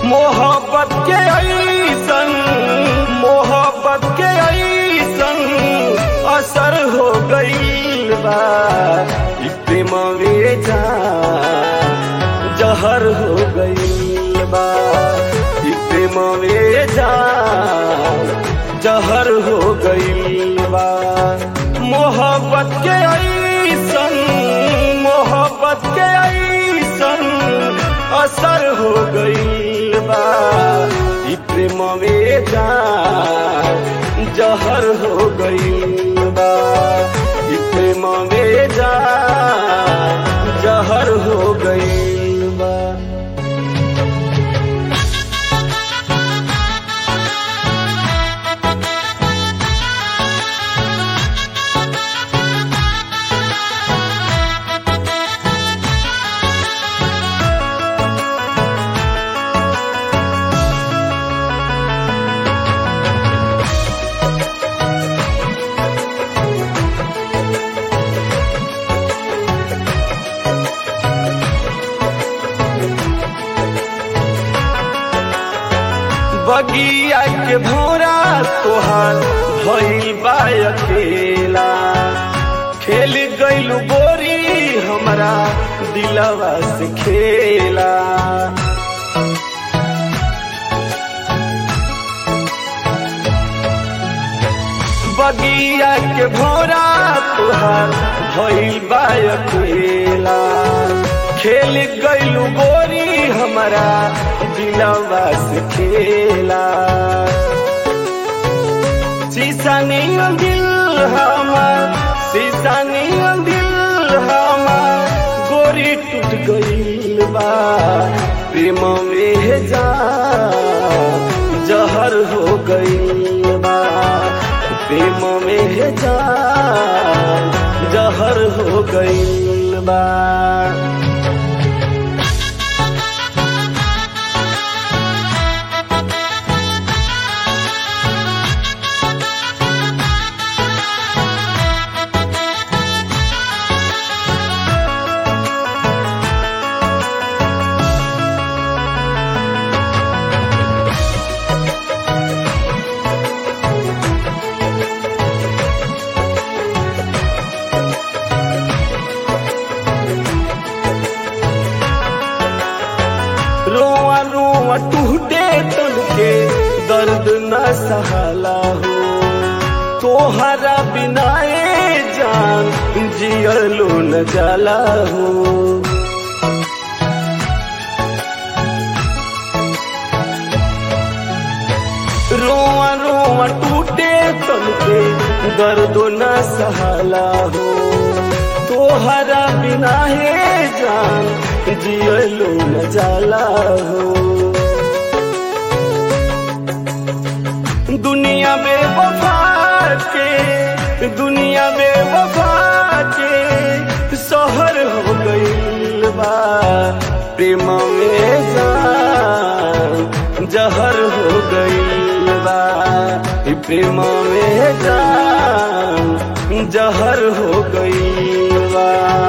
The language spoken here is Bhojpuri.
मोहब्बत के ऐसन मोहब्बत के ऐसन असर हो गईल बा ई प्रेम जा जहर हो गईल बा ई प्रेम जा जहर हो गईल बा मोहब्बत के ऐसन मोहब्बत के ऐसन असर हो गईल बा ई प्रेम जा जहर हो गईल बा ई प्रेम जा जहर हो गईल बा बगिया के भौरा तोहार भइल बा अकेला खेल गइल गोरी हमरा दिलवा से खेला बगिया के भौरा तोहार भइल बा अकेला खेल गइल गोरी हमरा दिलवा से खेला शीशा नहीं दिल हमार शीशा नहीं दिल हमार गोरी टूट गइल बा प्रेम में जा जहर हो गइल बा प्रेम में जा जहर हो गइल बा रोआ रोआ टूटे तन के दर्द न सहला हो तोहरा बिना ए जान जियलो न जाला हो रोआ रोआ टूटे तन के दर्द न सहला हो तोहरा बिना हे जान जियलो न जाला हो दुनिया में वफा के दुनिया में वफा के शहर हो गईल बा प्रेम में जान जहर हो गईल बा ई प्रेम में जान जहर हो गईल बा